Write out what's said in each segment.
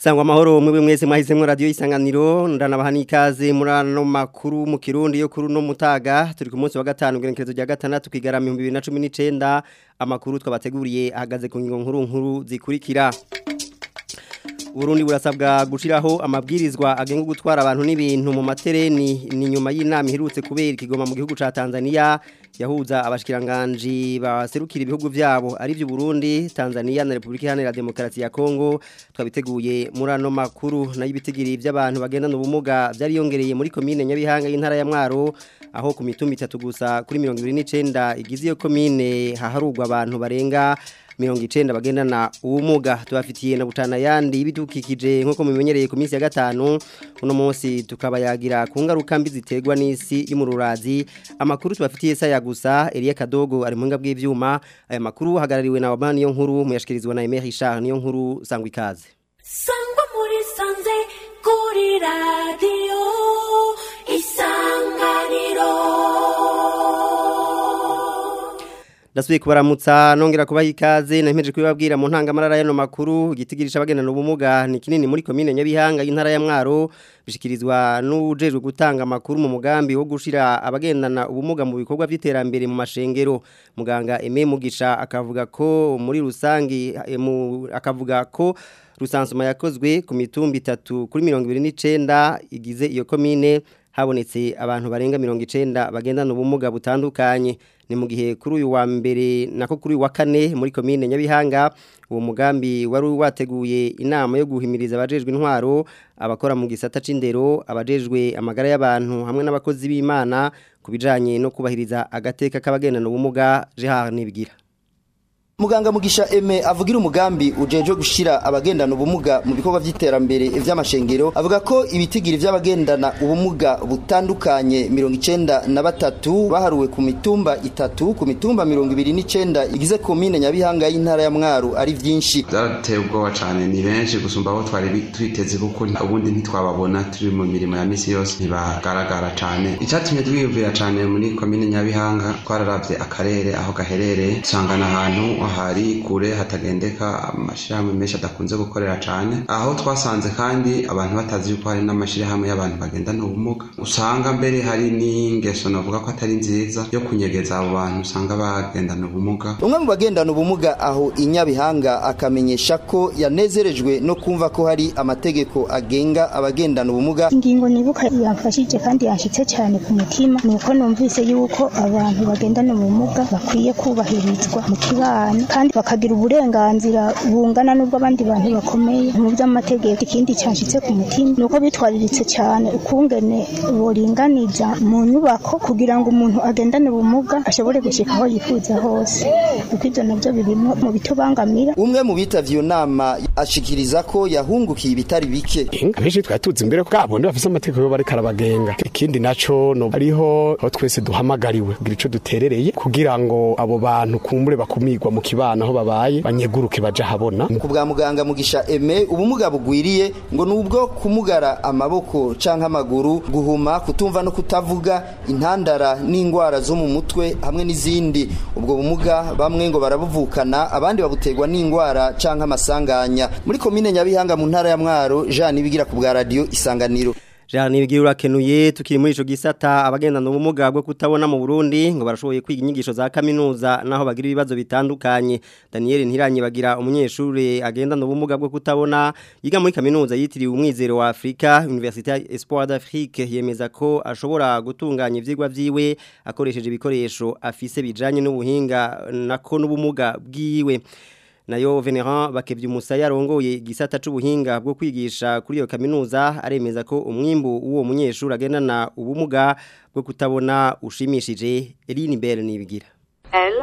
Sangwa amahoro mwebwe mwese mwahisemwo radio isanganiro ndanabaha nikaze muri ano makuru mu Kirundi yo kuri no mutaga turi ku munsi wa gatanu gerekezo rya gatandatu kigarama 2019 amakuru twabateguriye ahagaze ku ngingo nkuru nkuru zikurikira Burundi burasabwa gushiraho amabwirizwa agenga gutwara abantu n'ibintu mu matereni ni nyuma y'inama iherutse kubera ikigoma mu gihugu ca Tanzania yahuza abashikiranganje baserukira ibihugu vyabo ari byo Burundi Tanzania na Republika Iharanira Demokarasi ya Kongo twabiteguye muri ano makuru nayo ibitigiri by'abantu bagendana ubumuga byari yongereye muri commune Nyabihanga y'intara ya Mwaro aho ku mitumba itatu gusa kuri 29 igize iyo commune haharugwa abantu barenga mirongo icenda bagendana ubumuga tubafitiye na butana yandi ibidukikije nkuko mubimenyereye ku minsi ya gatanu uno munsi tukabayagira ku ngaruka mbi ziterwa n'isi y'umururazi amakuru tubafitiye saya gusa Elia Kadogo ari mu ngabwe bw'ivyuma aya makuru hagarariwe na Wabani yo nkuru muyashikirizwa na Emery Richard niyo nkuru sangwa ikaze sangwa muri sanze kuri radio isanganiro Dasubiye kubaramutsa nongera kubaha ikaze nahimeje kubibabwira mu ntangamarara y'ano makuru igitigirisha abagendana ubumuga ni kinini muri komine Nyabihanga y'intara ya Mwaro bishikirizwa n'ujejwe gutanga amakuru mu mugambi wo gushira abagendana ubumuga mu bikorwa by'iterambere mu mashengero muganga Aime Mugisha akavuga ko muri rusangi akavuga ko rusansuma yakozwe ku mitumba itatu kuri 29 igize iyo komine habonetse abantu barenga 90 bagendana ubumuga butandukanye ni mu gihe kuri uyu wa mbere nako kuri uyu wa kane muri komine Nyabihanga uwo mugambi wari wateguye inama yo guhimiriza abajejwe intwaro abakora mu gisata c'indero abajejwe amagara y'abantu hamwe n'abakozi b'Imana kubijanye no kubahiriza agateka k'abagendana ubumuga Gerard Nibigira Muganga Mugisha Eme avugira umugambi ujeje gushira abagendana ubumuga mu bikorwa vy'iterambere vy'amashengero avuga ko ibitigiri vy'abagendana ubumuga butandukanye 93 baharuwe ku mitumba itatu ku mitumba 29 igize komine Nyabihanga y'intara ya Mwaro ari vyinshi byarateye ubwoba cyane ni benshi gusumba aho twari twiteze kuko ubundi ntitwababona turi mu mirimo ya misi yose ntibagaragara cyane icyatumye twiyumvira cyane muri komine Nyabihanga twararavye akarere aho gaherereye usangana ahantu hari kure hatagendeka amashirahamwe menshi adakunze gukorera cyane aho twasanze kandi abantu batazi yuko hari n'amashirahamwe y'abantu bagendana ubumuga usanga mbere hari n'ingeso navuga ko atari nziza yo kunyegeza abo bantu usanga bagendana ubumuga umwe mu bagendana ubumuga aho inyabihanga akamenyesha ko yanezerejwe no kumva ko hari amategeko agenga abagendana ubumuga ingingo nibuka yamfashije kandi yanshitse cyane ku mutima nuko numvise yuko abantu bagendana ubumuga bakwiye kubahirizwa mu kibano kandi bakagira uburenganzira bungana n'ubwo abandi bantu bakomeye mu by'amategeko ikindi cyanshitse ku mutima nuko bitwariritse cyane ukungene boringaniza mu nyubako kugira ngo umuntu agendane ubumuga ashobore gushika aho yifuza hose kuko ibyo nabyo birimo mu bitubangamira umwe mu bitavye iyo nama ashikiriza ko yahungukiye ibitari bike benshi twari tuzi imbere ko abone bafise amategeko yo bariko arabagenga ikindi naco no hariho aho twese duhamagariwe kugira ico duterereye kugira ngo abo bantu kumbure bakumigwa mu kibana aho babaye banyeguruke baja habona ku bwa muganga mugisha eme ubumuga bugwiriye ngo nubwo kumugara amaboko canke amaguru guhuma kutumva no kutavuga intandara n'ingwara zo mu mutwe hamwe n'izindi ubwo bumuga bamwe ngo barabuvukana abandi babutegwa n'ingwara canke amasanganya muri komine nyabihanga mu ntara ya mwaro Jean Nibigira ku bwa radio isanganiro Jean Nibigira urakenuye tukiri muri ico gisata abagendana ubumuga bwo kutabona mu Burundi ngo barashoboye kwiga inyigisho za kaminuza naho bagira ibibazo bitandukanye Daniel Ntiranye bagira umunyeshuri agendana ubumuga bwo kutabona yiga muri kaminuza yitiriwe umwizero wa Afrika Université Espoir d'Afrique yemeza ko ashobora gutunganya ivyigwa vyiwe akoresheje ibikoresho afise bijanye n'ubuhinga nako n'ubumuga bwiwe nayo Venerand bakevye umusaya yarongoye igisata c'ubuhinga bwo kwigisha kuri iyo kaminuza aremeza ko umwimbu uwo munyeshuri agendana ubumuga bwo kutabona ushimishije Eline Bell nibigira L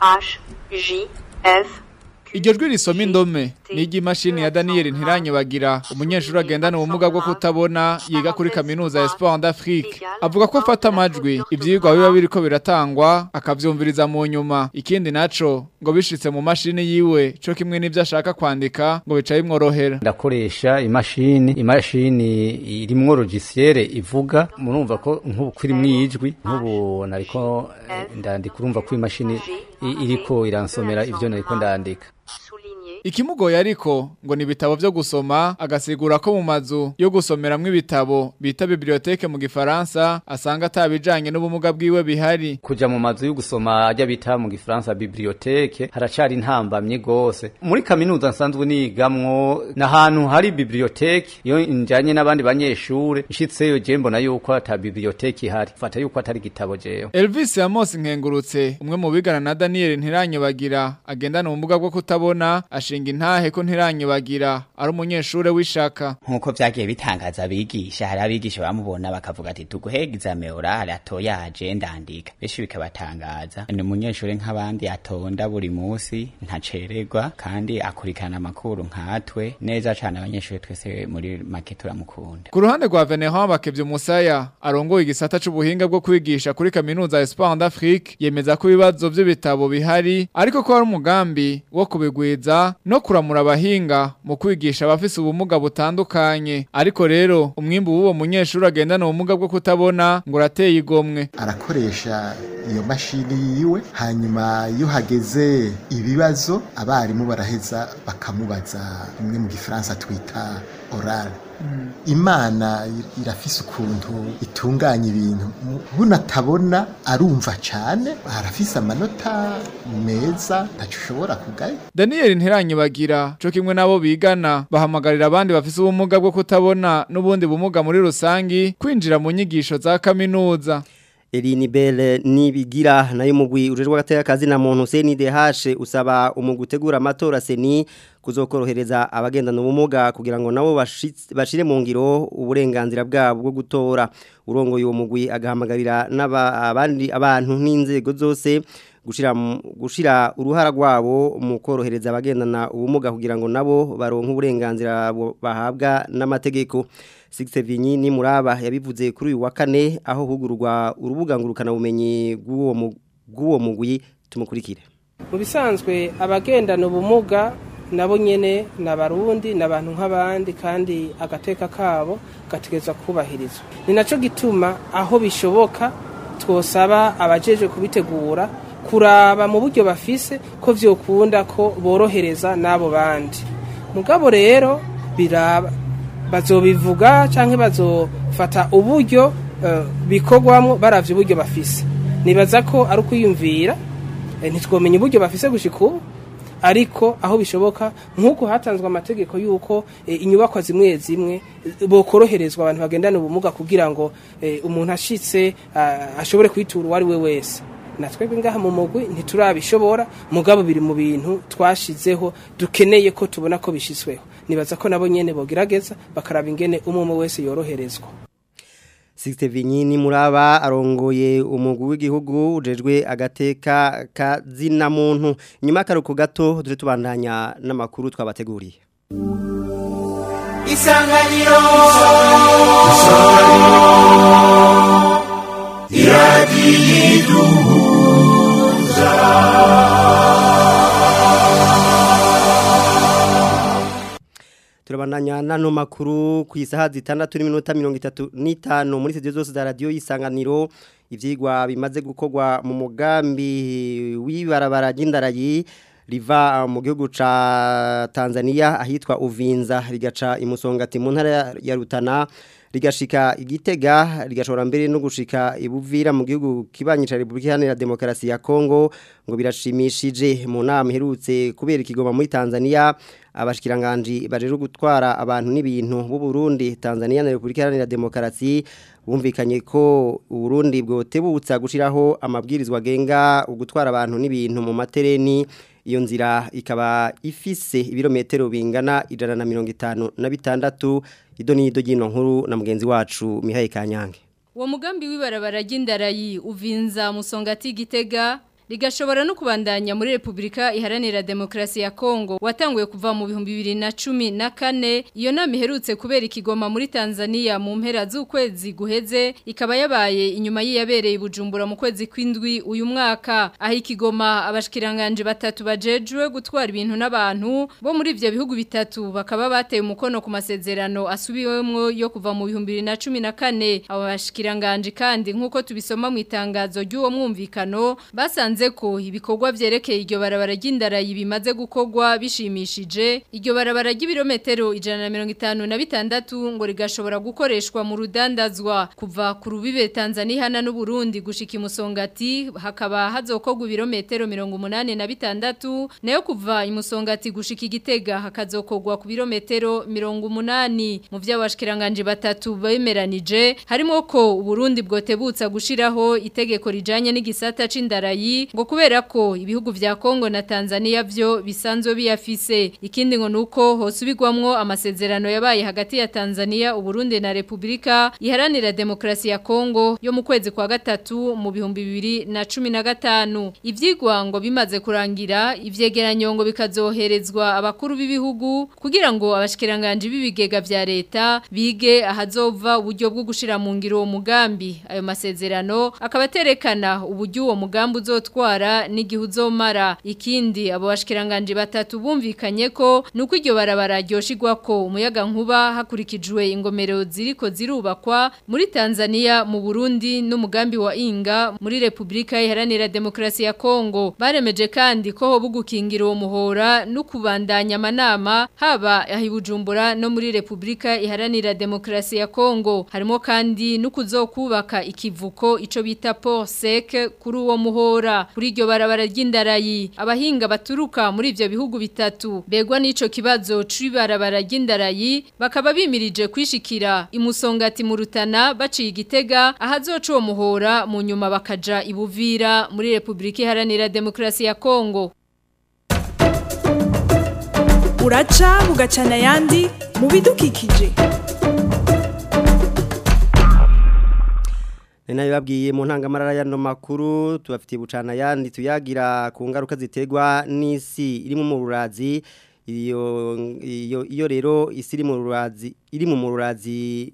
H J F Iryo jwi risoma indome ni iry'imashini ya Daniel Ntiranye bagira umunyeshuri agendana ubumuga bwo kutabona yiga kuri kaminuza ya Sport d'Afrique avuga ko afata amajwi ivyigwa biba biriko biratangwa akavyumviriza mu nyuma ikindi naco ngo bishitse mu mashini yiwe co kimwe n'ivyo ashaka kwandika ngo bica bimworohera ndakoresha imashini imashini irimwo logiciel ivuga murumva ko nk'ubu kuri mwijwi nk'ubu nariko ndandika urumva ko imashini iriko iransomera ivyo nariko ndandika Ikimugoye ariko ngo ni ibitabo vyo gusoma agasigura ko mu mazu yo gusomeramwo ibitabo bita bibliothèque mu gifaransa asanga atabijanye n'ubumuga bwiwe bihari kuja mu mazu yo gusoma ajya bita mu gifaransa bibliothèque haracari intambamye gose muri kaminuza nsanzwe nigamwo n'ahantu hari bibliothèque iyo njanye n'abandi banyeshure nshitseyo je mbona yuko ata bibliothèque ihari fata yuko atari gitabo jewe Elvis Amos nkengurutse umwe mu bigana na Daniel Ntiranyobagira agendana ubumuga bwo kutabona ashinga intahe ko Ntiranyobagira ari umunyeshure w'ishaka nkuko vyagiye bitangaza abigisha hari abigisha bamubona bakavuga ati tuguhegeza meorale atoyaje ndandika benshi bikabatangaza ni umunyeshure nk'abandi atonda buri musi ntacererwa kandi akurikirana amakuru nkatwe neza cane abanyeshure twese muri make turamukunda Ku ruhande rwa Venerand Bakevye Musaya arongoye igisata c'ubuhinga bwo kwigisha kuri kaminuza Espoir d'Afrique yemeza ko ibibazo by'ibitabo bihari ariko ko hari umugambi wo kubigwiza no kuramura abahinga mu kwigisha abafise ubumuga butandukanye ariko rero umwimbu w'uwo munyeshuri agendana ubumuga bwo kutabona ngo urateye igomwe arakoresha iyo mashini yiwe hanyuma iyo hageze ibibazo abarimu baraheza bakamubaza bimwe mu gifaransa twita orale imana irafise ukuntu itunganya ibintu buno atabona arumva cyane arafise amanota meza ntacyo ushobora kugaya Daniel Ntiranyibagira co kimwe nabo bigana bahamagarira abandi bafise ubumuga bwo kutabona n'ubundi bumuga muri rusangi kwinjira mu nyigisho za kaminuza Eline Belle nibigira nayo mugwi ujejwe gateka kazi na muntu CNDH usaba umugwi utegura amatora seni kuzokorohereza abagendana ubumuga kugira ngo nabo bashire mu ngiro uburenganzira bwabo bwo gutora urongoye uwo mugwi agahamagarira n'abandi abantu n'inzego zose gushira gushira uruhara rwabo mu korohereza abagendana ubumuga kugira ngo nabo baronke uburenganzira bahabwa n'amategeko Sixte Vinyi ni muraba yabivuze kuri uyu wa kane aho hugurwa urubuga ngurukana bumenyi bw'uwo bw'uwo mugwi tumukurikire mu bisanzwe abagendana ubumuga nabo nyene n'abarundi n'abantu nk'abandi kandi agateka kabo gategezwa kubahirizwa ni naco gituma aho bishoboka twosaba abajeje kubitegura kuraba mu buryo bafise ko vyokunda ko borohereza n'abo bandi mugabo rero biraba bazobivuga canke bazofata uburyo uh, bikorwamwo baravye uburyo bafise nibaza ko ari ukwiyumvira eh, ntitwomenya uburyo bafise gushika ubu ariko aho bishoboka nk'uko hatanzwe amategeko y'uko eh, inyubakwa zimwe zimwe bokoroherezwa abantu bagendana ubumuga kugira ngo eh, umuntu ashitse uh, ashobore kwitura uwo ari we wese natwebwe ngaha mu mugwi ntiturabishobora mugabo biri mu bintu twashizeho dukeneye ko tubona ko bishitsweho nibaza ko nabo nyene bogerageza bakaraba ingene umwe wese yoroherezwa Sixte Vinyini muraba arongoye umugwi w'igihugu ujejwe agateka kazina muntu nyuma karuko gato dure tubandanya n'amakuru twabateguriye Isanganiro Isanganiro turabandanya nano makuru ku isaha zitandatu n'iminota mirongo itatu n'itanu muri studio zose za radiyo y'isanganiro ibyigwa bimaze gukorwa mu mugambi w'ibarabara ry'indarayi riva mu gihugu ca Tanzania ahitwa Uvinza rigaca imusongati mu ntara ya Rutana rigashika igitega rigashobora mbere no gushika ibuvira mu gihugu kibanyisha Republika Iharanira Demokarasi ya Kongo ngo birashimishije mu nama iherutse kubera ikigoma muri Tanzania abashikiranganje baje gutwara abantu n'ibintu b'u Burundi Tanzania na Republika Iharanira Demokarasi bumvikanye ko Burundi bwotebutsa gushiraho amabwirizwa genga ugutwara abantu n'ibintu mu matereni iyo nzira ikaba ifise ibirometero bingana ijana na mirongo itanu na bitandatu ido n'ido ry'ino nkuru na mugenzi wacu Mihaye Kanyange uwo mugambi w'ibarabara ry'indarayi uvinza musongati gitega rigashobora no kubandanya muri Republika Iharanira Demokrasi ya Kongo watanguye kuva mu bihumbi bibiri na cumi na kane iyo nama iherutse kubera ikigoma muri Tanzania mu mpera z'ukwezi guheze ikaba yabaye inyuma yiyabereye Bujumbura mu kwezi kw'indwi uyu mwaka aho ikigoma abashikiranganje batatu bajejwe gutwara ibintu n'abantu bo muri ivyo bihugu bitatu bakaba bateye umukono ku masezerano asubiwemwo yo kuva mu bihumbi bibiri na cumi na kane abo bashikiranganje kandi nk'uko tubisoma mu itangazo ry'uwo mwumvikano basanze yasanze ko ibikorwa vyerekeye iryo barabara ry'indarayi bimaze gukorwa bishimishije iryo barabara ry'ibirometero ijana na mirongo itanu na bitandatu ngo rigashobora gukoreshwa mu rudandazwa kuva ku rubibe Tanzania hana n'Uburundi gushika imusongati hakaba hazokorwa ibirometero mirongo umunani na bitandatu nayo kuva imusongati gushika igitega hakazokorwa ku birometero mirongo umunani mu vy'abashikiranganje batatu bemeranije harimo ko Uburundi bwotebutsa gushiraho itegeko rijanye n'igisata c'indarayi ngo kubera ko ibihugu vya Kongo na Tanzania vyo bisanzwe biyafise ikindi ngo nuko hosubirwamwo amasezerano yabaye hagati ya Tanzania Uburundi na Republika iharanira demokrasi ya Kongo yo mu kwezi kwa gatatu mu bihumbi bibiri na cumi na gatanu ivyigwa ngo bimaze kurangira ivyegeranyo ngo bikazoherezwa abakuru b'ibihugu kugira ngo abashikiranganje b'ibigega vya leta bige ahazova uburyo bwo gushira mu ngiro uwo mugambi ayo masezerano akaba aterekana uburyo uwo mugambi uzotwara n'igihe uzomara ikindi abo bashikiranganje batatu bumvikanye ko nuko iryo barabara ryoshigwa ko umuyaga nkuba hakurikijwe ingomero ziriko zirubakwa muri Tanzania mu Burundi n'umugambi wa Inga muri Republika Iharanira Demokrasi ya Kongo baremeje kandi ko ho bugukingira uwo muhora no kubandanya amanama haba ahibujumbura no muri Republika Iharanira Demokrasi ya Kongo harimo kandi no kuzokubaka ikivuko ico bita port sec kuri uwo muhora kuri iryo barabara ry'indarayi abahinga baturuka muri ivyo bihugu bitatu begwa n'ico kibazo c'ibarabara ry'indarayi bakaba bimirije kwishikira imusongati mu rutana baciye igitega ahazoca uwo muhora mu nyuma bakaja ibuvira muri Republika Iharanira Demokrasi ya Kongo uraca bugacana ayandi mu bidukikije Nena yababwiye mu ntangamarara y'ano makuru tubafitiye bucana yandi tuyagira ku ngaruka ziterwa n'isi iri mu murazi iyo iyo iyo rero isi iri mu rurazi iri mu murazi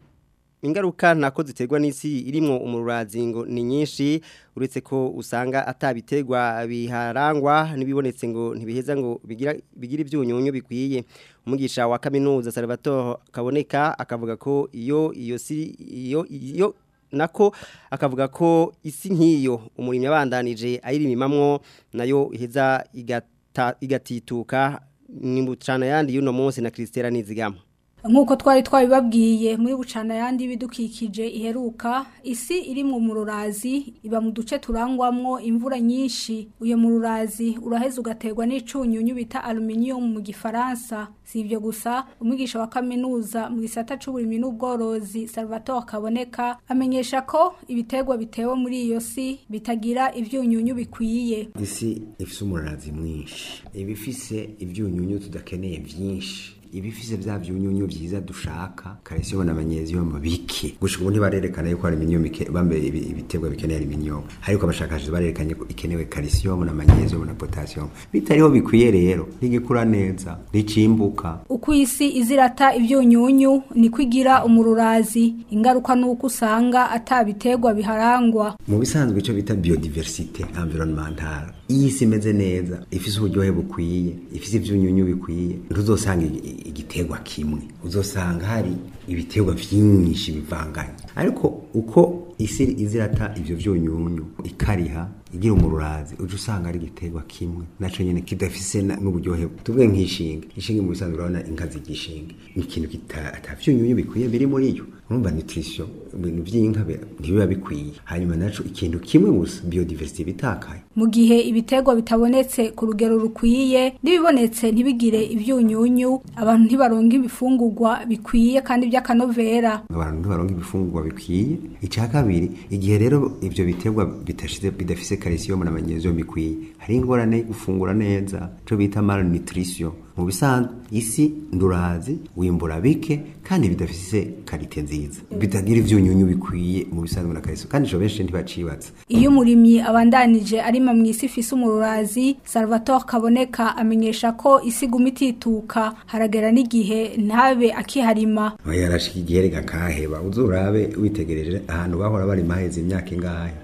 ingaruka ntako ziterwa n'isi irimo umururazi ngo ni nyinshi uretse ko usanga atabiterwa biharangwa n'ibibonetse ngo ntibiheza ngo bigira bigira ibyunyunyu bikwiye umugisha wa kaminuza Salvatore kaboneka akavuga ko iyo iyo si iyo iyo nako akavuga ko isi nk'iyo umurimo yabandanije ayirimimamwo nayo iheza igata igatituka ni bucana yandi y'uno munsi na Christela Nizigama nk'uko twari twabibabwiye muri bucana yandi ibidukikije iheruka isi iri mu mururazi iba mu duce turangwamwo imvura nyinshi uyo mururazi uraheza ugaterwa n'icunyunyu bita aluminium mu gifaransa si ibyo gusa umwigisha wa kaminuza mu gisata c'uburimyi n'ubworozi Salvatore Kaboneka amenyesha ko ibiterwa bitewe muri iyo si bitagira ivyunyunyu bikwiye isi ifise umururazi mwinshi ibifise ivyunyunyu tudakeneye vyinshi ibifise vya vyunyunyu vyiza dushaka calcium na magnesium bike gushika ubu ntibarerekana yuko aluminium bambe ibiterwa bikeneye aluminium ariko abashakashatsi barerekanye ko ikenewe calcium na magnesium na potassium bitariho bikwiye rero ntigikura neza nticimbuka uko isi izirata ivyunyunyu niko igira umururazi ingaruka nuko usanga atabiterwa biharangwa mu bisanzwe ico bita biodiversité environnementale iyi isi imeze neza ifise uburyohe bukwiye ifise ivyunyunyu bikwiye ntuzosanga igiterwa kimwe uzosanga hari ibiterwa vyinshi bivanganye ariko uko isi izirata ivyo vyunyunyu ikariha igira umururazi uje usanga ari igiterwa kimwe naco nyene kidafise n'uburyohe tuvuge nk'ishinge ishinge mu bisanzwe urabona inka zigishinge ni ikintu atavyunyunyu bikwiye biri muri yo urumva nutrition ibintu vy'inka ntibiba bikwiye hanyuma naco ikintu kimwe gusa biodiversity bitakaye mu gihe ibiterwa bitabonetse ku rugero rukwiye n'ibibonetse ntibigire ivyunyunyu abantu ntibaronka ibifungurwa bikwiye kandi by'akanovera abantu ntibaronka ibifungurwa bikwiye icya kabiri igihe rero ivyo biterwa bitashize bidafise calcium na magnesium bikwiye hari ingorane yo gufungura neza cyo bita malnutrition mu bisanzwe isi ndurazi wimbura bike kandi bidafise karite nziza bitagira ivyunyunyu bikwiye mu bisanzwe na calcium kandi jo benshi ntibacibatse iyo umurimyi abandanije arima mu isi ifise umururazi Salvatore Kaboneka amenyesha ko isi guma itituka haragera n'igihe ntabe akiharima yarashika igihe rega kaheba uzurabe witegereje ahantu bahora bari maheze imyaka ingahe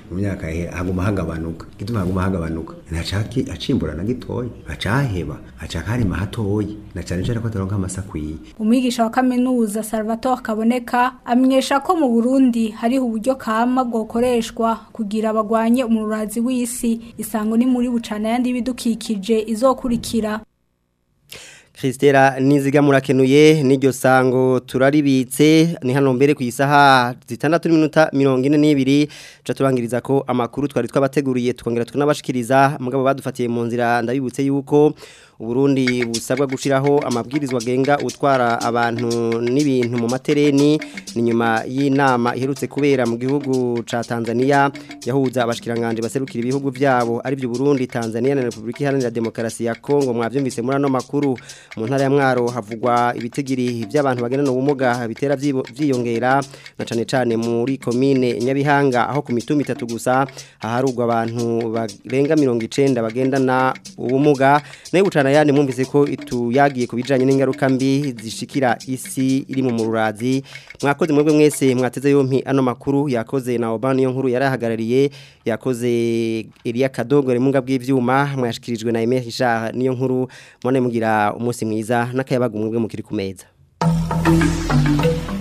mu myaka he haguma hagabanuka gituma haguma hagabanuka ntacaki acimbura na gitoya acaheba acaka harima hatoyi na cyane cyane ko ataronka amasakwiye umwigisha wa kaminuza Salvatore Kaboneka amenyesha ko mu Burundi hariho uburyo kama bwokoreshwa kugira abagwanye umururazi w'isi isango ni muri bucana yandi bidukikije izokurikira Christera niziga murakenuye n'iryo sango turaribitse ni hano mbere ku isaha zitandatu n'iminota mirongo ine n'ibiri ca turangiriza ko amakuru twari twabateguriye tukongera tukanabashikiriza mugabo badufatiye mu nzira ndabibutse yuko Uburundi busabwa gushiraho amabwirizwa genga utwara abantu n'ibintu mu matereni ni nyuma y'inama iherutse kubera mu gihugu ca Tanzania yahuza abashikiranganje baserukira ibihugu vyabo ari byo Burundi Tanzania na Republika Iharanira Demokarasi ya Kongo mwavyumvise muri ano makuru mu ntara ya Mwaro havugwa ibitigiri by'abantu bagendana ubumuga bitera vyiyongera na cane cane muri commune Nyabihanga aho ku mitumba itatu gusa haharugwa abantu barenga 90 bagendana ubumuga nayo bucana yandi mwumvise ko ituyagiye kubijanye n'ingaruka mbi zishikira isi iri mu mururazi mwakoze mwebwe mwese mwateze yompi ano makuru yakoze na Obama yo nkuru yarahagarariye yakoze Elia Kadogo remunga bw'ivyuma mwashikirijwe na Emile Richard niyo nkuru mone mugira umunsi mwiza n'akayabaga umwe mukiri ku meza